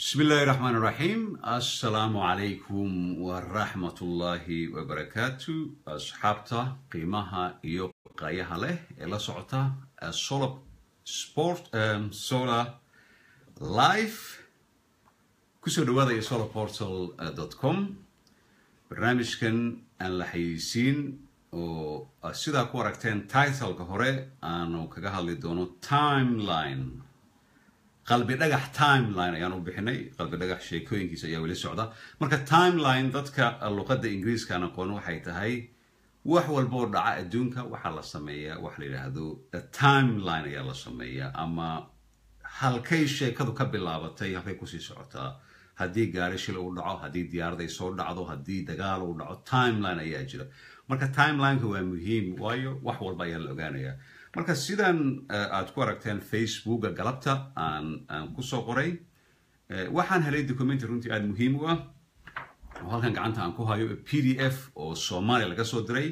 بسم الله الرحمن الرحيم السلام عليكم ورحمة الله وبركاته أصحابتا قيمها إيو قايها له إلا سعطا السولا سبورت سولا لايف كسو دوادا يسولا بورتال دوت كوم برنامج كان أن لحيسين oo sidaa ku aragteen titleka hore aanu kaga hadli doono timeline qalbi dhagax timeline ayaan u bixinay qalbi dhagax sheekooyinkiisa ayaa weli socda marka timeline dadka luqadda ingiriiskaan aqoon waxay tahay wax walba oo dhaca adduunka waxaa la sameeyaa wax la yidhaahdo timeline ayaa la sameeyaa ama halkay sheekadu ka bilaabatay halkay kusii socotaa haddii gaari shil uu dhaco haddii diyaarad ay soo dhacdo haddii dagaal uu dhaco timeline ayaa jira marka timelineka waa muhiim waayo wax walba ayaa la ogaanayaa marka sidan aad ku aragteen facebooka galabta aan aan kusoo qoray waxaan helay documenty runtii aada muhiim u ah oo halkan gacanta aan ku hayo p d f oo soomaaliya laga soo diray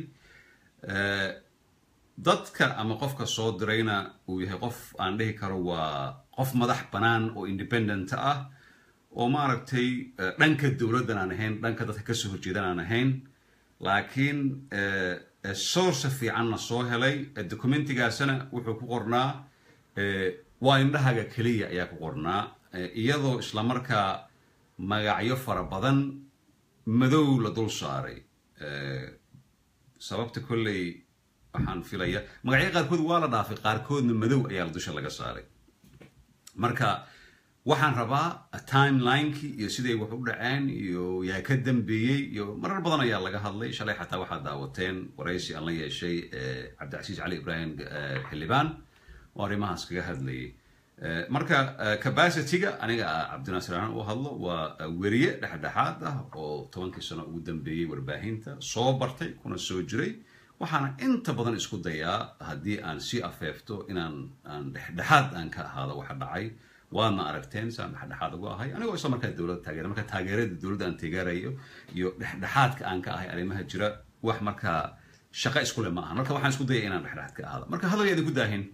dadka ama qofka soo dirayna uu yahay qof aan dhihi karo waa qof madax bannaan oo independent ah oo maaragtay dhanka dowladdan aan ahayn dhanka dadka kasoo horjeedan aan ahayn laakiin source fiicanna soo helay documentigaasna wuxuu ku qornaa waa indhahaga keliya ayaa ku qornaa iyadoo islamarkaa magacyo fara badan madow la dul saaray sababta kolley waxaan filaya magacyo qaarkood waa la dhaafay qaarkoodna madow ayaa dusha laga saaray marka waxaan rabaa timelinekii iyo siday wax u dhaceen iyo yaa ka dambeeyey iyo marar badan ayaa laga hadlay shalay xataa waxaad daawateen waraysi aan la yeeshay cabdicasiis cali ibraahim xildhibaan oo arrimahaas kaga hadlayay marka capacityga aniga cabdinaasir aan u hadlo waa weriye dhexdhexaad ah oo tobankii sano ugu dambeeyey warbaahinta soo bartay kuna soo jiray waxaana inta badan isku dayaa haddii aan sii afeefto inaan aan dhexdhexaad aan ka ahaado waxa dhacay waadna aragteen saan dhexdhexaad ugu ahay anigoo isla markaa dowladda taageera marka taageerada dowladda aan taageerayo iyo dhexdhexaadka aan ka ahay arrimaha jira wax markaa shaqo iskule ma aha marka waxaan isku dayay inaan dhexdhexaad ka ahaado marka hadal yaadi ku daahin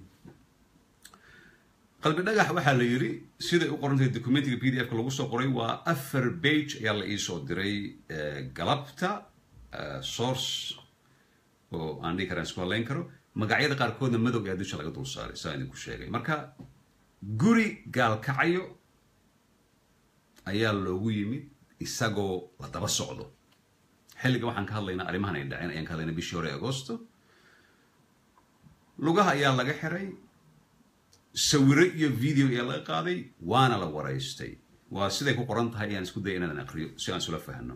qalbi dhagax waxaa la yidhi siday u qorantahay documentiga p d f ka lagu soo qoray waa afar bage ayaa la iisoo diray galabta source oo aan dhihi karaan isku hadlayn karo magacyada qaarkoodna madow ayaa dusha laga dul saaray saa idinku sheegay marka guri gaalkacyo ayaa loogu yimid isagoo la daba socdo xilliga waxaan ka hadlaynaa arrimahan ay dhaceen ayaan ka hadlaynaa bishii hore agosto lugaha ayaa laga xiray sawiro iyo video ayaa laga qaaday waana la waraystay waa siday ku qoran tahay ayaan isku daya inaan aqriyo si aan isula fahno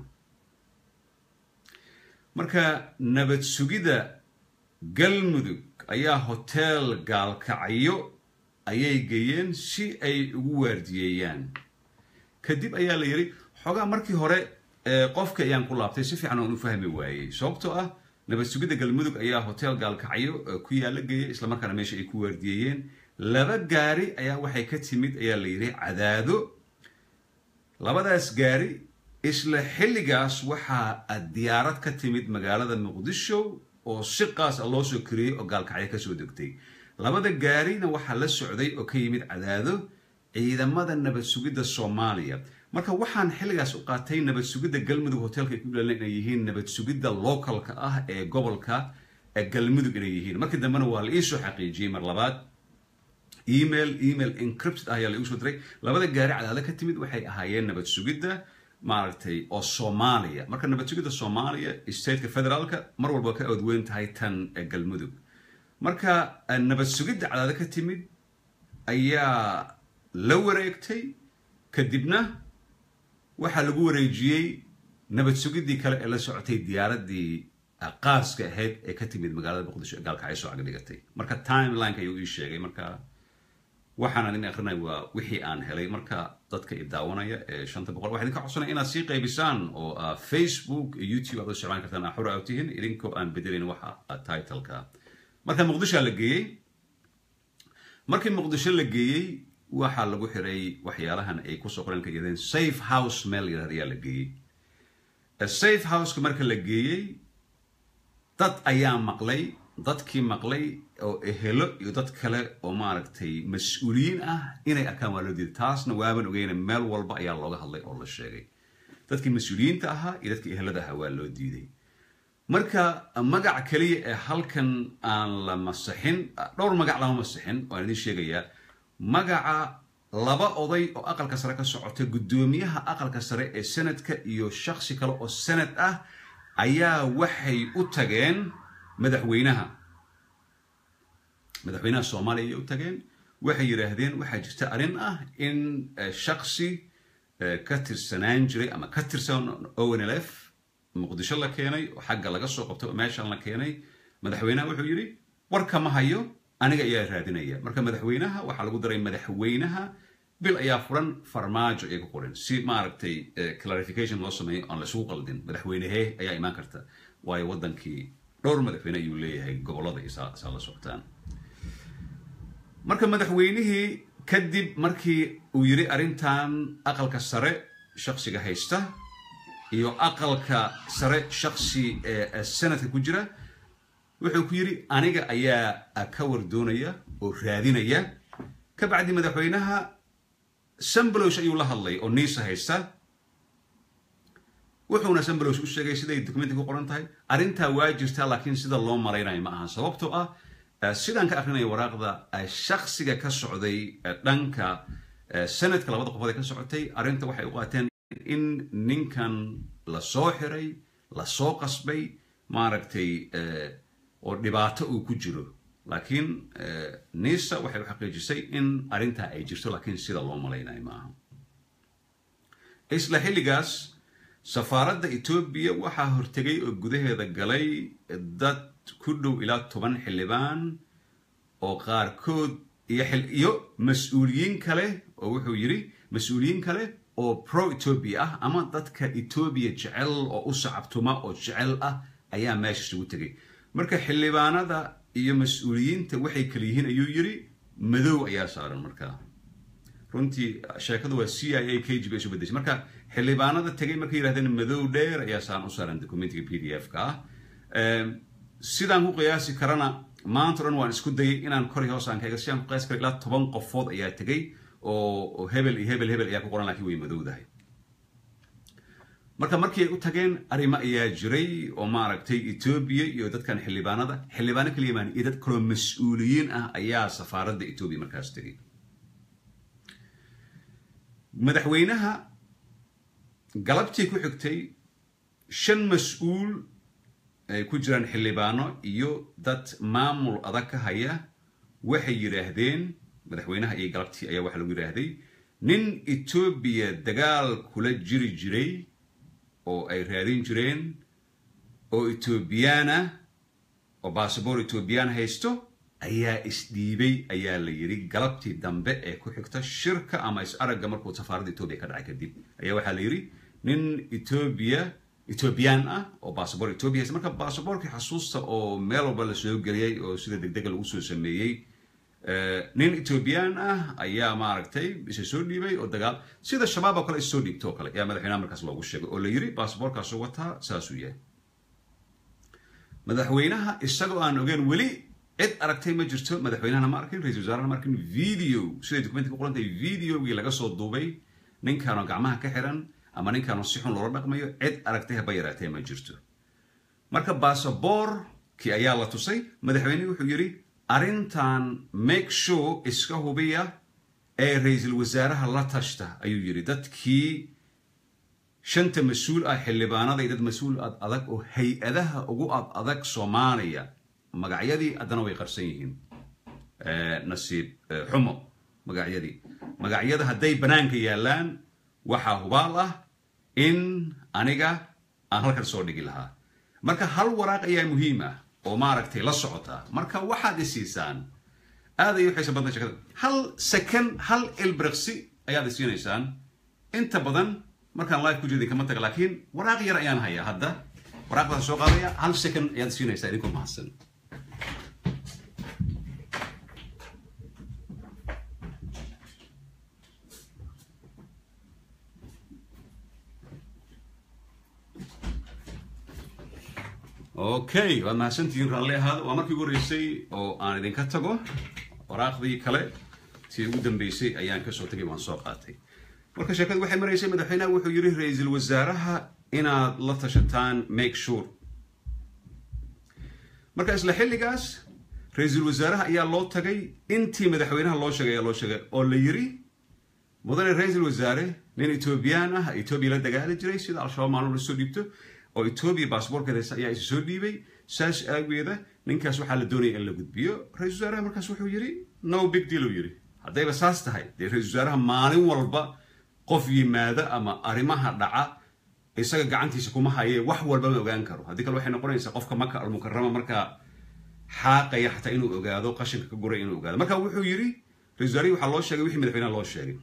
marka nabad sugidda galmudug ayaa hotel gaalkacyo ayay geeyeen si ay ugu waardiyeeyaan kadib ayaa la yidhi xoogaa markii hore qofka ayaan ku laabtay si fiican oon u fahmi waayey sababtoo ah nabad sugidda galmudug ayaa hotel gaalkacyo ku yaala geeyay islamarkaana meesha ay ku waardiyeeyeen laba gaari ayaa waxay ka timid ayaa la yidhi cadaado labadaas gaari isla xilligaas waxaa diyaarad ka timid magaalada muqdisho oo si qaas a loo soo kariyey oo gaalkacyo kasoo degtay labada gaarina waxaa la socday oo ka yimid cadaado ciidamada nabad sugidda soomaaliya marka waxaan xilligaas u qaatay nabad sugidda galmudug hotelka ay ku ilaalin inay yihiin nabad sugidda localka ah ee gobolka galmudug inay yihiin markii dambena waa la iisoo xaqiijiyey mar labaad email email encrypted ah ayaa la igu soo diray labada gaari cadaado ka timid waxay ahaayeen nabad sugidda maaragtay oo soomaaliya marka nabad sugidda soomaaliya stateka federaalka mar walba ka awdweyn tahay tan galmudug marka nabad sugidda cadaado ka timid ayaa la wareegtay kadibna waxaa lagu wareejiyey nabad sugiddii kale ee la socotay diyaaraddii qaaska ahayd ee ka timid magaalada muqdisho ee gaalkacyo soo agdhigatay marka timelineka ayuu ii sheegay marka waxaan idin akrinay waa wixii aan helay marka dadka i daawanaya ee shanta boqol waxaa idinka codsanaya inaad sii qaybisaan oo facebook iyo youtube aad u isticmaali kartaan axura aad tihiin idinkoo aan bedelayn waxa titleka marka muqdishoa la geeyey markii muqdisho la geeyey waxaa lagu xiray waxyaalahan ay kusoo qoran ka yidhahdeen safe house meel yidhahda ayaa la geeyey safe houseka marka la geeyey dad ayaa maqlay dadkii maqlay oo ehelo iyo dad kale oo maaragtay mas-uuliyiin ah inay arkaan waa loo diiday taasna waaban ogeyna meel walba ayaa looga hadlay oo la sheegay dadkii mas-uuliyiinta ahaa iyo dadkii ehelada ahaa waa loo diiday marka magac keliya ee halkan aan la masixin dhowr magac lama masixin waan idin sheegayaa magaca laba oday oo aqalka sare ka socota guddoomiyaha aqalka sare ee senadka iyo shaksi kale oo senad ah ayaa waxay u tageen madaxweynaha madaxweynaha soomaaliya ayay u tageen waxay yidhaahdeen waxaa jirta arrin ah in shaksi ka tirsanaan jiray ama ka tirsan onlf muqdisho la keenay oo xagga laga soo qabtay oo meeshan la keenay madaxweynaha wuxuu yidhi warka ma hayo aniga ayaa raadinaya marka madaxweynaha waxaa lagu daray madaxweynaha bil ayaa furan farmaajo ay ku qoran si maaragtay clarification loo sameeyo aan laisugu qaldin madaxweynehee ayaa imaan karta waayo waddankii dhowr madaxweyne ayuu leeyahay gobollada iyo saa la socotaan marka madaxweynihii kadib markii uu yidhi arrintan aqalka sare shaksiga haysta iyo aqalka sare shaksi ee senadka ku jira wuxuu ku yidhi aniga ayaa ka wardoonaya oo raadinaya ka bacdi madaxweynaha sambalosh ayuu la hadlay oo niisa haysta wuxuuna sambalosh u sheegay siday documenti ku qoran tahay arrintaa waa jirtaa laakiin sida loo malaynayo ma ahan sababtoo ah sidaan ka akrinaya waraaqda shaksiga ka socday dhanka sanadka labada qofood ee ka socotay arrinta waxay u qaateen in ninkan la soo xiray la soo qasbay maaragtay oo dhibaato uu ku jiro laakiin nisa waxay u xaqiijisay in arrintaa ay jirto laakiin sida loo malaynayo ma aha isla xilligaas safaaradda etoobiya waxaa hortegay oo gudaheeda galay dad ku dhow ilaa toban xildhibaan oo qaarkood iyo mas-uuliyiin kale oo wuxuu yidhi mas-uuliyiin kale oo pro etoobiya ah ama dadka etoobiya jecel oo u sacabtuma oo jecel ah ayaa meesha isugu tegay marka xildhibaanada iyo mas-uuliyiinta waxay kala yihiin ayuu yidhi madow ayaa saaran markaa runtii sheekadu waa c i a k g b isu bedeshay marka xildhibaanada tegay markay yidhahdeen madow dheer ayaa saaran u saaran documentiga p d f ka ah sidaan ku qiyaasi karana maanta o dhan waan isku dayay inaan kor iyo hoos aan ka ega sidaan ku qiyaasi kara ilaa toban qofood ayaa tegay oo hebel iyo hebel hebel ayaa ku qoran lakiin way madowdahay marka markii ay u tageen arrimo ayaa jiray oo maaragtay etoobiya iyo dadkan xildhibaanada xildhibaano kaliya maan iyo dad kaloo mas-uuliyiin ah ayaa safaaradda etoobiya markaas tegay madaxweynaha galabtii ku xigtay shan mas-uul ay ku jiraan xildhibaano iyo dad maamul adag ka haya waxay yidhaahdeen madaxweynaha iyo galabtii ayaa waxaa lagu yidhaahday nin etoobiya dagaal kula jiri jiray oo ay raadin jireen oo etoobiyaana oo basaboor etoobiyaan haysto ayaa isdhiibay ayaa la yidhi galabtii dambe ee ku xigta shirka ama is-aragga markuu safaaradda etoobiya ka dhacay kadib ayaa waxaa la yidhi nin etoobiya etoobiyaan ah oo basaboor etoobiya haysta marka basaboorkii xasuusta oo meel walba la soo geliyey oo sida degdega lagu soo sameeyey nin etoobiyaan ah ayaa maaragtay isa soo dhiibay oo dagaal sida shabaab oo kale is soo dhiibto oo kale ayaa madaxweynaha markaas loogu sheegay oo la yidhi basaboorkaasu wataa saasuu yahay madaxweynaha isagoo aan ogeen weli cid aragtay ma jirto madaxweynahana ma arkin ra-isul wasaarana ma arkin video siday documenti ku qoran tahay videogii laga soo duubay ninkaanoo gacmaha ka xiran ama ninkaanoo si xun loola dhaqmayo cid aragtay haba yaraatee ma jirto marka basaboorkii ayaa la tusay madaxweynehi wuxuu yidhi arrintan make sure iska hubiya ee ra-iisul wasaaraha la tashta ayuu yidhi dadkii shanta mas-uul ah xildhibaanada iyo dad mas-uul ad adag oo hay-adaha ugu ad adag soomaaliya magacyadii haddana way qarsan yihiin nasiib xumo magacyadii magacyada hadday bannaanka yaallaan waxaa hubaal ah in aniga aan halkan soo dhigi lahaa marka hal waraaq ayaa muhiim ah oo maaragtay la socota marka waxaad isiisaan aad ay uxiisa badna shekada hal second hal ilbriqsi ayaad isiinaysaan inta badan markaan live ku jeedin kama taga laakiin waraaq yar ayaan hayaa hadda waraaqdaas soo qaadaya hal second ayaad isiinaysaa idinkoo mahadsan okay waad mahadsantihiin raalli ahaada waa markii ugu horeysay oo aan idinka tago waraaqdii kale tii ugu dambeysay ayaan kasoo tagay waan soo qaatay marka sheekadu waxay maraysay madaxweynaha wuxuu yidhi ra-iisul wasaaraha inaad la tashataan make sure marka isla xilligaas ra-iisul wasaaraha ayaa loo tagay intii madaxweynaha loo sheegay ayaa loo sheegay oo la yiri mudane ra-iisul wasaare nin etoobiyaan ah etoobiya la dagaali jiray sida al-shabaab maalmo la soo dhiibto oo etoobiya baasboorkeeda ayaa isu soo dhiibay saas aageeda ninkaas waxaa la doonaya in la gudbiyo ra-isul wasaaraha markaas wuxuu yidhi no big deal uu yidhi haddayba saas tahay dee ra-isul wasaaraha maalin walba qof yimaada ama arrimaha dhaca isaga gacantiisa kuma haye wax walba ma ogaan karo haddii kale waxay noqonaysaa qofka maka almukarama markaa xaaqaya xataa inuu ogaado qashinka ka guray inuu ogaado marka wuxuu yidhi ra-isul wasaarihi waxaa loo sheegay wixii madaxweynaha loo sheegay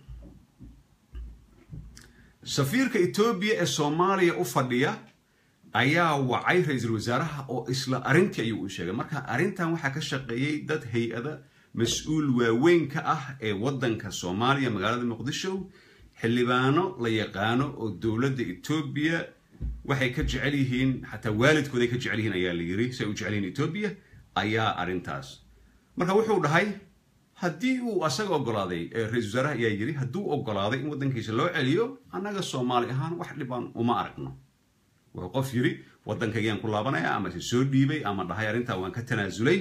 safiirka etoobiya ee soomaaliya u fadhiya ayaa wacay ra-iisul wasaaraha oo isla arrintii ayuu u sheegay marka arrintan waxaa ka shaqeeyey dad hay-ada mas-uul waaweyn ka ah ee waddanka soomaaliya magaalada muqdisho xildhibaano la yaqaano oo dowladda etoobiya waxay ka jecel yihiin xataa waalidkooday ka jecel yihiin ayaa la yiri si ay u jecel yihiin etoobiya ayaa arrintaas marka wuxuu dhahay haddii uu asaga ogolaaday ra-isul wasaaraha ayaa yiri hadduu ogolaaday in waddankiisa loo celiyo annaga soomaali ahaan wax dhibaan uma aragno wuxuu qof yiri waddankaygaan ku laabanaya ama se soo dhiibay ama dhahay arrintaa waan ka tanaasulay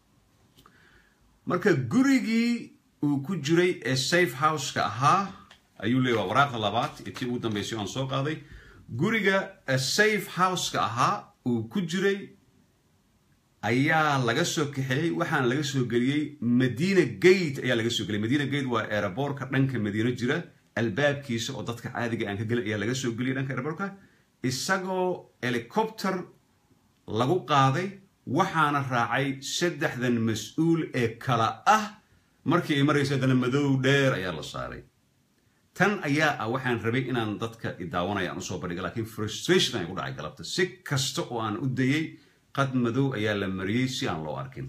marka gurigii uu ku jiray ee safe houseka ahaa ayuu leeya waa waraaqda labaad ee tii ugu dambeysay aan soo qaaday guriga safe houseka ahaa uu ku jiray ayaa laga soo kaxeeyey waxaana laga soo geliyey madina gate ayaa laga soo geliyey madina gate waa aeroboortka dhanka madiino jira albaabkiisa oo dadka caadiga aan ka gelin ayaa laga soo geliyay dhanka aeroboortka isagoo helicopter lagu qaaday waxaana raacay saddexdan mas-uul ee kala ah markii ay maraysa haddana madow dheer ayaa la saaray tan ayaa ah waxaan rabay inaan dadka idaawanaya aan usoo bandhiga lakiin frustration ay ku dhacay galabta si kasta oo aan u dayay qad madow ayaa la mariyey si aan loo arkin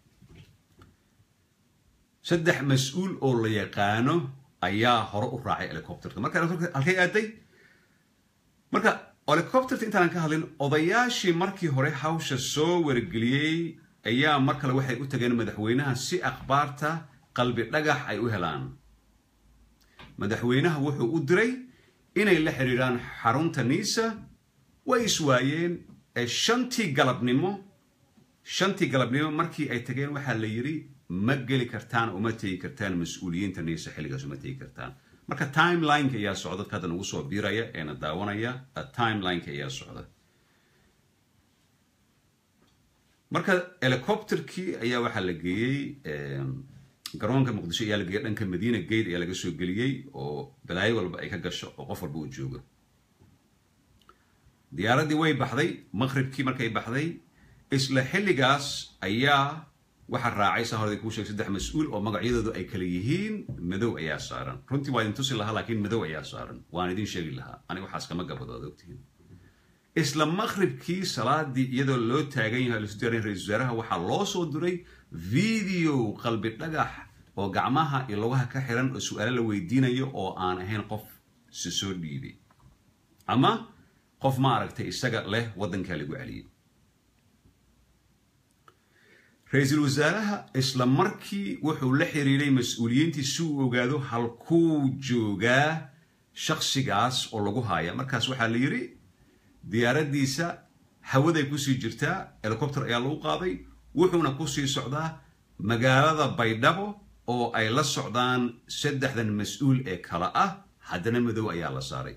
saddex mas-uul oo la yaqaano ayaa hore u raacay helicopterka marka halkay aaday marka helicopterta intaanan ka hadlin odayaashii markii hore hawsha soo wargeliyey ayaa mar kale waxay u tageen madaxweynaha si akhbaarta qalbi dhagax ay u helaan madaxweynaha wuxuu u diray inay la xiriiraan xarunta niisa way iswaayeen shantii galabnimo shantii galabnimo markii ay tageen waxaa la yidhi ma geli kartaan uma tegi kartaan mas-uuliyiinta niisa xilligaas uma tegi kartaan marka timelineka ayaa socda dadka hadda nagu soo biiraya eena daawanaya timelineka ayaa socda marka helicopterkii ayaa waxaa la geeyey garoonka muqdisho ayaa la geeyey dhanka madiina gate ayaa laga soo geliyey oo balaayo walba ay ka gasho oo qof walba uu joogo diyaaraddii way baxday maqribkii markay baxday isla xilligaas ayaa waxaa raacay saa hore kuu sheegay saddex mas-uul oo magacyadoodu ay kala yihiin madow ayaa saaran runtii waa idin tusi lahaa laakiin madow ayaa saaran waan idin sheegi lahaa aniga waxaas kama gabado ad ogtihiin isla maqribkii salaadii iyadoo loo taagan yahay lasu diyaarin ra-isul wasaaraha waxaa loo soo diray video qalbi dhagax oo gacmaha iyo lugaha ka xiran oo su-aalo la weydiinayo oo aan ahayn qof si soo dhiibay ama qof ma aragtay isaga leh waddankaa lagu celiyey ra-iisul wasaaraha isla markii wuxuu la xiriiray mas-uuliyiintii si uu ogaado halkuu joogaa shaksigaas oo lagu haaya markaas waxaa la yidhi diyaaraddiisa hawaday kusii jirtaa helicopter ayaa lagu qaaday wuxuuna kusii socdaa magaalada baydhabo oo ay la socdaan saddexdan mas-uul ee kala ah haddana madow ayaa la saaray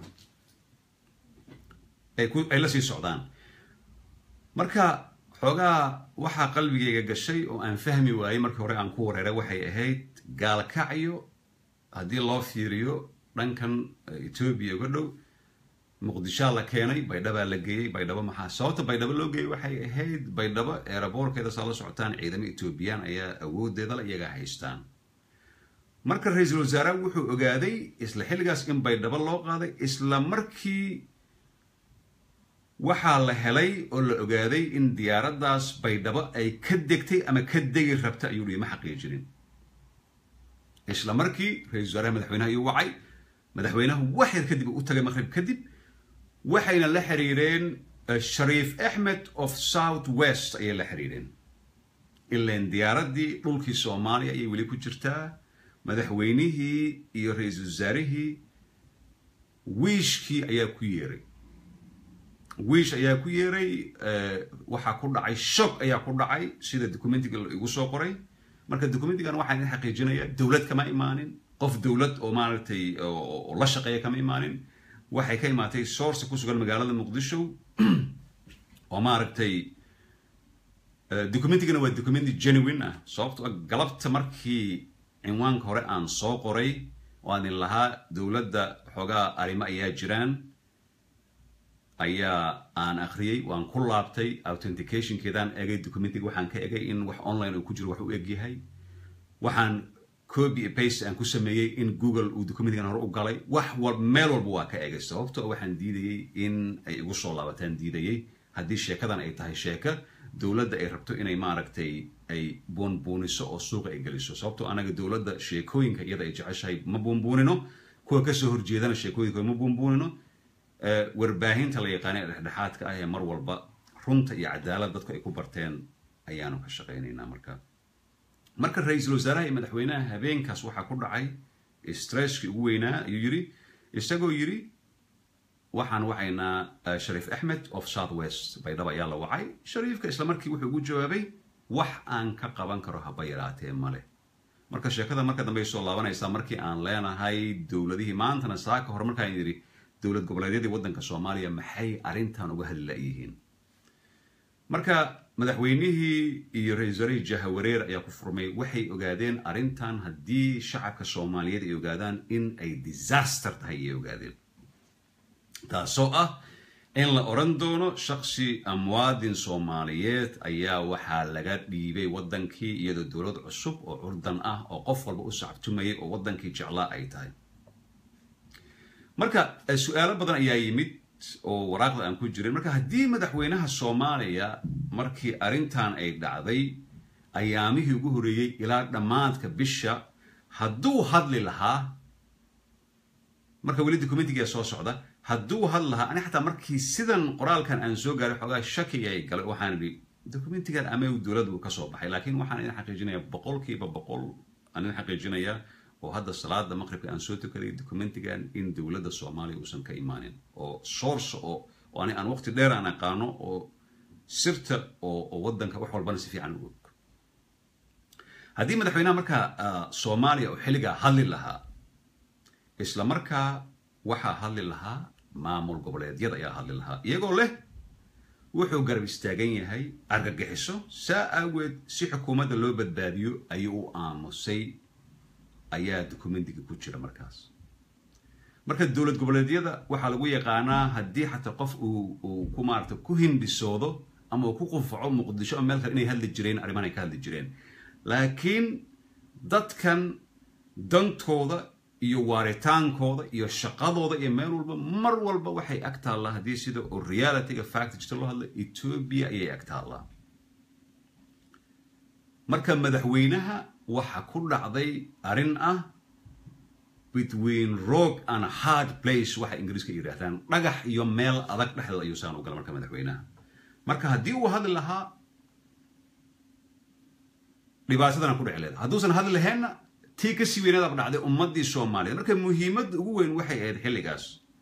ay la sii socdaan marka xoogaa waxaa qalbigayga gashay oo aan fahmi waayey markii hore aan ku wareeray waxay ahayd gaalkacyo haddii loo fiiriyo dhankan etoobiya uga dhow muqdishaa la keenay baydhabaa la geeyey baydhabo maxaa sababta baydhabo loo geeyey waxay ahayd baydhabo eeraboorkeeda saa la socotaan ciidamo etoobiyaan ayaa awoodeedala iyagaa haystaan marka ra-iisul wasaaraha wuxuu ogaaday isla xilligaas in baydhabo loo qaaday isla markii waxaa la helay oo la ogaaday in diyaaraddaas baydhabo ay ka degtay ama ka degi rabta ayuu dhihi ma xaqiijinin isla markii ra-isul wasaaraha madaxweynaha ayuu wacay madaxweynaha wax yar kadib u tagay maqrib kadib waxayna la xiriireen shariif axmed of south west ayay la xiriireen ilan diyaaraddii dhulkii soomaaliya ayay weli ku jirtaa madaxweynihii iyo ra-iisul wasaarihii wiishkii ayaa ku yeeray wiish ayaa ku yeeray waxaa ku dhacay shock ayaa ku dhacay sida documentiga igu soo qoray marka documentigan waxaa idin xaqiijinaya dowlad kama imaanin qof dowlad oo maaragtay oo la shaqeeya kama imaanin waxay ka imaatay source ku sugan magaalada muqdisho oo maaragtay documentigana waa documenti genuine ah sababto galabta markii cinwaanka hore aan soo qoray oo aan idin lahaa dowladda xoogaa arrimo ayaa jiraan ayaa aan akhriyey waan ku laabtay authenticationkeedaan egay documentiga waxaan ka egay in wax online uu ku jiro wax u egyahay waxaan copy paste aan ku sameeyey in google uu documentigan hore u galay wax wal meel walba waa ka egay sababto waxaan diidayey in ay igu soo laabataan diidayey haddii sheekadan ay tahay sheeka dowladda ay rabto inay maaragtay ay buunbuuniso oo suuqa ay geliso sababto anaga dowladda sheekooyinka iyada ay jeceshahay ma buunbuunino kuwa kasoo horjeedana sheekooyinka ma buunbuunino warbaahinta la yaqaana ee dhexdhexaadka ah ee mar walba runta iyo cadaalad dadku ay ku barteen ayaanu ka shaqaynaynaa marka marka ra-iisul wasaaraha iyo madaxweynaha habeenkaas waxaa ku dhacay stresskii ugu weynaa ayuu yidhi isagoo yidhi waxaan wacaynaa shariif axmed of south west baydhaba ayaa la wacay shariifka isla markii wuxuu ugu jawaabay wax aan ka qaban karo haba yaraatee male marka sheekada marka dambe ay soo laabanaysaa markii aan leenahay dowladihii maantana saaka hore markaan yidhi dowlad goboleedyadii waddanka soomaaliya maxay arrintan uga hadli la-yihiin marka madaxweynihii iyo ra-isul wasaarihii jahawareer ayaa ku furmay waxay ogaadeen arrintan haddii shacabka soomaaliyeed ay ogaadaan in ay disaster tahay ayay ogaadeen taasoo ah in la odhan doono shaksi muwaadin soomaaliyeed ayaa waxaa laga dhiibay waddankii iyadoo dowlad cusub oo curdan ah oo qof walba u sacabtumayay oo waddankii jeclaa ay tahay marka su-aalo badan ayaa yimid oo waraaqda aan ku jirin marka haddii madaxweynaha soomaaliya markii arrintan ay dhacday ayaamihii ugu horreeyey ilaa dhammaadka bisha hadduu hadli lahaa marka weli documentigia soo socda hadduu hadli lahaa ani xataa markii sidan qoraalkan aan soo gaaray xoogaa shaki ay galay waxaan idhi documentigan ama dowladdu ka soo baxay laakiin waxaan idin xaqiijinayaa boqolkiiba boqol aan idin xaqiijinayaa oo hadda salaada maqribka aan soo tukaday documentigan in dowladda soomaaliya uusan ka imaanin oo source oo oo ani aan waqti dheer aan aqaano oo sirta oo oo waddanka wax walbana si fiican u og haddii madaxweynaha markaa soomaaliya oo xilligaa hadli lahaa isla markaa waxaa hadli lahaa maamul goboleedyada ayaa hadli lahaa iyagoo leh wuxuu garab istaagan yahay argagixiso saa aageed si xukuumadda loo badbaadiyo ayuu u aamusay ayaa documentiga ku jira markaas marka dowlad goboleedyada waxaa lagu yaqaanaa haddii xataa qof uu uu ku maarata ku hindhisoodo ama uu ku qufaco muqdisho ama meel kale inay hadli jireen arriman ay ka hadli jireen laakiin dadkan dantooda iyo waaritaankooda iyo shaqadooda iyo meel walba mar walba waxay ag taallaa haddii sida oo realityga fact jirta loo hadla ethoobia ayay ag taallaa marka madaxweynaha waxa ku dhacday arrin ah between rock and hard place waxa ingiriiska yidhaahdaan dhagax iyo meel adag dhexdeeda ayuu saan u gala marka madaxweynaha marka haddii uu hadli lahaa dhibaatadana ku dheci leeda hadduusan hadli laheenna tii kasii weynaadaba dhacday ummaddii soomaaliyeed marka muhiimadda ugu weyn waxay ahayd xilligaas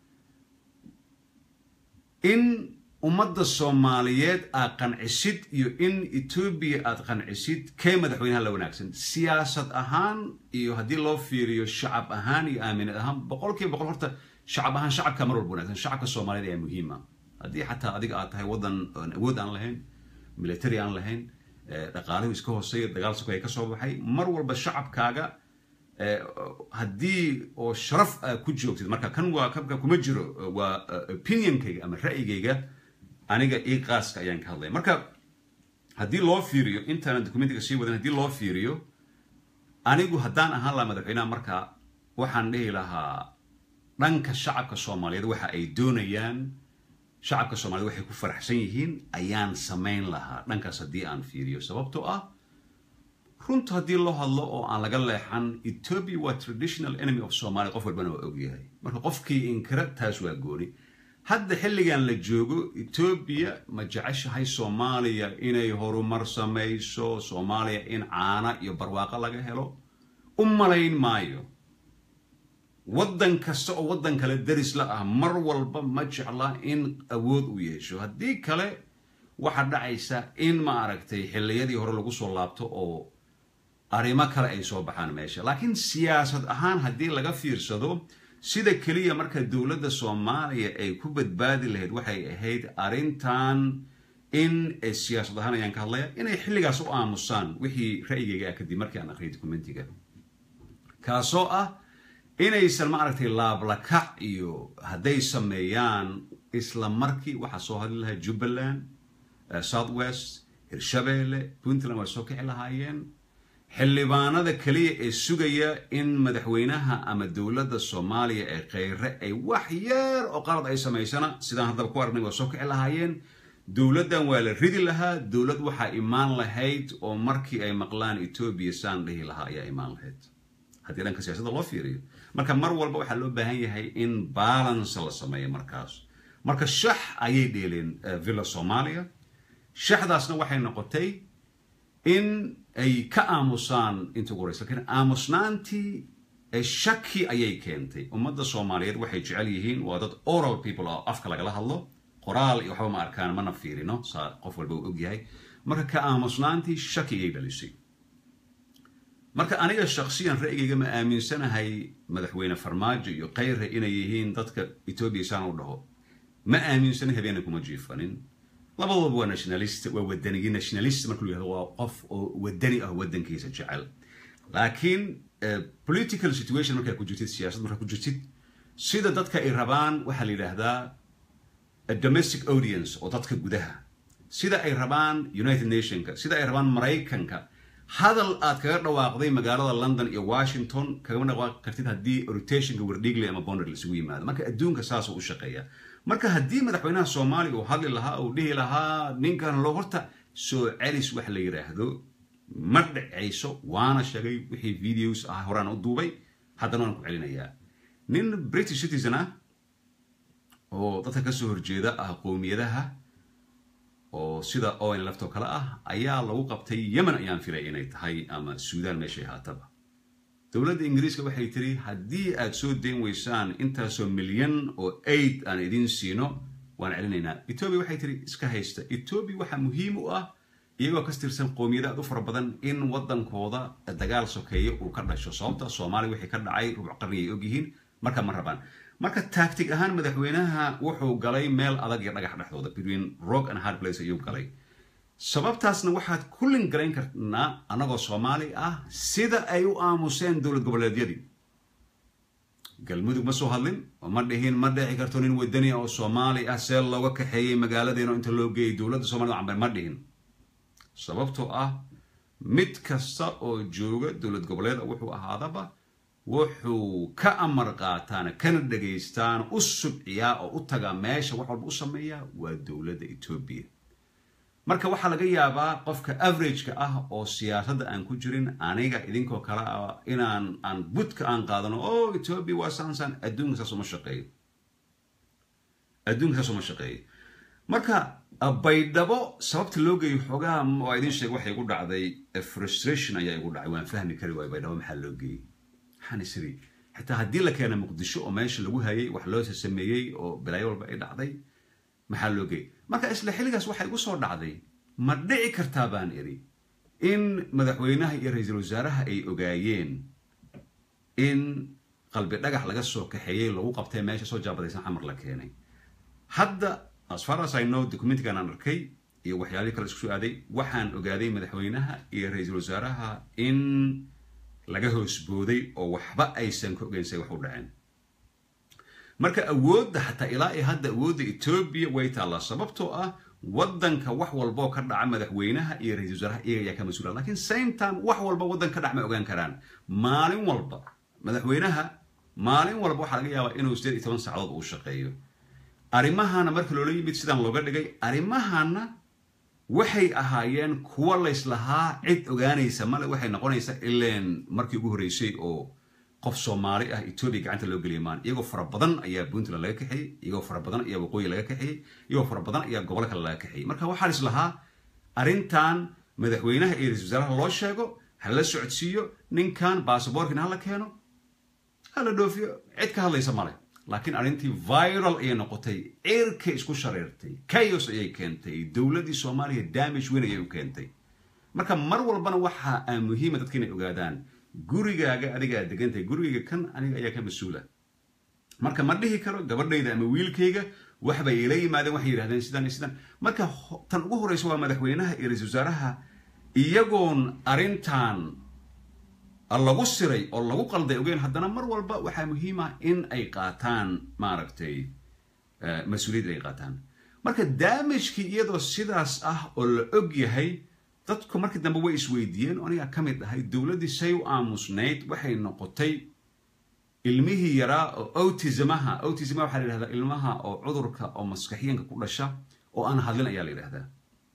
in ummadda soomaaliyeed aad qancisid iyo in etoobiya aad qancisid kee madaxweynaha la wanaagsan siyaasad ahaan iyo haddii loo fiiriyo shacab ahaan iyo aaminad ahaan boqolkiiba boqol horta shacab ahaan shacabka mar walba wanaagsan shacabka soomaaliyeed ayaa muhiima haddii xataa adiga aad tahay waddan awood aan lahayn military aan lahayn dhaqaalahu iska hooseeya dagaal soko ay ka soo baxay mar walba shacabkaaga haddii oo sharaf aa ku joogtid marka kan waa kabka kuma jiro waa opinionkayga ama ra'yigayga aniga ii qaaska ayaan ka hadlaya marka haddii loo fiiriyo intaanan documentiga sii wadan haddii loo fiiriyo anigu haddaan ahaan lahaa madaxweynaha marka waxaan dhihi lahaa dhanka shacabka soomaaliyeed waxa ay doonayaan shacabka soomaaliyed waxay ku faraxsan yihiin ayaan samayn lahaa dhankaas haddii aan fiiriyo sababtoo ah runta haddii loo hadlo oo aan laga leexan ethiopia waa traditional enemy of somalia qof walbana waa ogyahay marka qofkii inkira taas waa gooni hadda xilligan la joogo etoobiya ma jeceshahay soomaaliya inay horumar samayso soomaaliya in caana iyo barwaaqo laga helo u malayn maayo waddan kasta oo waddan kale daris la ah mar walba ma jecla in awood u yeesho haddii kale waxaa dhacaysa in ma aragtay xilliyadii hore lagu soo laabto oo arrimo kale ay soo baxaan meesha laakiin siyaasad ahaan haddii laga fiirsado sida keliya marka dowladda soomaaliya ay ku badbaadi lahayd waxay ahayd arrintan in siyaasad ahaan ayaan ka hadlaya inay xilligaas u aamusaan wixii ra'yigayga ah kadib markii aan akhriyay documentiga kaasoo ah inaysan ma aragtay laablakac iyo hadday sameeyaan isla markii waxaa soo hadli lahaa jubbaland south west hirshabeelle puntland waa soo kici lahaayeen xildhibaanada keliya ee sugaya in madaxweynaha ama dowladda soomaaliya ee kheyre ay wax yeer oo qalad ay samaysana sidaan haddaba ku aragnay waa soo kici lahaayeen dowladdan waa la ridi lahaa dowlad waxaa imaan lahayd oo markii ay maqlaan etoobiya saan dhihi lahaa ayaa imaan lahayd haddii dhanka siyaasadda loo fiiriyo marka mar walba waxaa loo baahan yahay in balance la sameeyo markaas marka shax ayay dheeleen villa soomaaliya shaxdaasna waxay noqotay in ay ka aamusaan inta ugu horeysa lakiin aamusnaantii shaki ayay keentay ummadda soomaaliyeed waxay jecel yihiin waa dad oral people oo afka lagala hadlo qoraal iyo waxba ma arkaan mana fiirino saa qof walba uu ogyahay marka ka aamusnaantii shaki ayay dhalisay marka aniga shaksiyan ra'yigayga ma aaminsanahay madaxweyne farmaajo iyo kheyre inay yihiin dadka etoobiya saan u dhaho ma aaminsana habeena kuma jiifanin labadooba waa nationalist waa wadaniyi nationalist marka lu yahdo waa qof oo wadani ah waddankiisa jecel laakiin political situation markaa ku jirtid siyaasad markaa ku jirtid sida dadka ay rabaan waxaa la yidhaahdaa domestic audience oo dadka gudaha sida ay rabaan united nationka sida ay rabaan maraykanka hadal aad kaga dhawaaqday magaalada london iyo washington kagama dhawaaqi kartid haddii rotationka wardhigley ama bonder laisugu yimaado marka adduunka saasuu u shaqeeya marka haddii madaxweynaha soomaaliya uu hadli lahaa uu dhihi lahaa ninkan loo horta soo celis wax la yidhaahdo ma dhacayso waana sheegay wixii videos ah horaan u duubay haddana waan ku celinayaa nin british citizen ah oo dadka kasoo horjeeda ah qowmiyadaha oo sida owen laftoo kale ah ayaa lagu qabtay yemen ayaan filay inay tahay ama suudaan meeshay haataba dowladda ingiriiska waxay tiri haddii aad soo dayn weysaan intaasoo milyan oo aid aan idin siino waan celinaynaa etoobiya waxay tiri iska haysta etoobiya waxaa muhiim u ah iyagoo ka tirsan qowmiyada aad u fara badan in waddankooda dagaal sokeeye uu ka dhasho sababta soomaaliya wixii ka dhacay rubuc qarni ay ogyihiin marka ma rabaan marka taagtig ahaan madaxweynaha wuxuu galay meel adag iyo dhagax dhexdooda between rock and hard place ayuu galay sababtaasna waxaad kullin garayn karnaa annagoo soomaali ah sida ay u aamuseen dowlad goboleedyadii galmudug ma soo hadlin oo ma dhihin ma dhici karto nin wadani oo soomaali ah see looga kaxeeyey magaaladeeno inta loo geeyay dowladda somalida cambe ma dhihin sababtoo ah mid kasta oo jooga dowlad goboleeda wuxuu ahaadaba wuxuu ka amar qaataana kana dhagaystaan u subciyaa oo u tagaa meesha wax walba u sameeyaa waa dowladda etoobiya marka waxaa laga yaabaa qofka averageka ah oo siyaasadda aan ku jirin aniga idinkoo kale ah inaan aan budka aan qaadano o etoobiya waa saansan adduunka saas uma shaqeeyo adduunka saas uma shaqeeyo marka baydhabo sababta loo geeyo xoogaha waa idin sheeg waxay igu dhacday frustration ayaa igu dhacay waan fahmi kari waayo baydhabo maxaa loo geeyey maxaan isiri xitaa haddii la keena muqdisho oo meesha lagu hayay wax loo sameeyey oo bilaayo walba ay dhacday maxaa loo geeyey marka isla xilligaas waxay igu soo dhacday ma dhici kartaa baan idhi in madaxweynaha iyo ra-iisul wasaaraha ay ogaayeen in qalbi dhagax laga soo kaxeeyey lagu qabtay meesha soo jaabadaysan xamar la keenay hadda as far as i know documentigan aan arkay iyo waxyaalihii kale isku soo aaday waxaan ogaaday madaxweynaha iyo ra-iisul wasaaraha in laga hoosbooday oo waxba aysan ka ogeynsay wax u dhaceen marka awoodda xataa ilaa iyo hadda awoodda etoobiya way taallaa sababtoo ah waddanka wax walboo ka dhaca madaxweynaha iyo ra-isul wasaaraha iyaga ayaa ka mas-uula lakiin same time wax walba waddan ka dhac ma ogaan karaan maalin walba madaxweynaha maalin walba waxaa laga yaabaa inuu sideed iyo toban saacadood uu shaqeeyo arrimahana marka loola yimid sidaan looga dhigay arrimahana waxay ahaayeen kuwa layslahaa cid ogaanaysa male waxay noqonaysaa ileen markii ugu horreysay oo qof soomaali ah etoobiya gacanta loo geliya maan iyagoo fara badan ayaa puntland laga kaxeeyey iyagoo fara badan ayaa waqooyi laga kaxeeyey iyagoo fara badan ayaa gobolo kale laga kaxeeyey marka waxaa is lahaa arrintan madaxweynaha iyo ra-isul wasaaraha loo sheego ha la socodsiiyo ninkan baasaboorkina hala keeno hala dhoofiyo cid ka hadlaysa male laakiin arrintii viral ayay noqotay cirkay isku shareertay chaos ayay keentay dowladdii soomaaliya damage weyn ayay u keentay marka mar walbana waxaa muhiima dadka inay ogaadaan gurigaaga adigaa degantahay gurigayga kan aniga ayaa ka mas-uula marka ma dhihi karo gabadhayda ama wiilkayga waxbay ila yimaadeen waxay yidhahdeen sidaan iyo sidaan marka tan ugu horreysa waa madaxweynaha iyo ra-isul wasaaraha iyagoon arrintan lagu siray oo lagu qalday ogeyn haddana mar walba waxaa muhiim ah in ay qaataan maaragtay mas-uuliyad ay qaataan marka daamajkii iyadoo sidaas ah oo la og yahay dadku markii dambe way isweydiiyeen oo anigaa ka mid ahay dowladdii say u aamusnayd waxay noqotay ilmihii yaraa oo autismaha autismaha waxaa la yidhahdaa ilmaha oo cudurka oo maskaxiyanka ku dhasha oo aan hadlin ayaa la yidhahdaa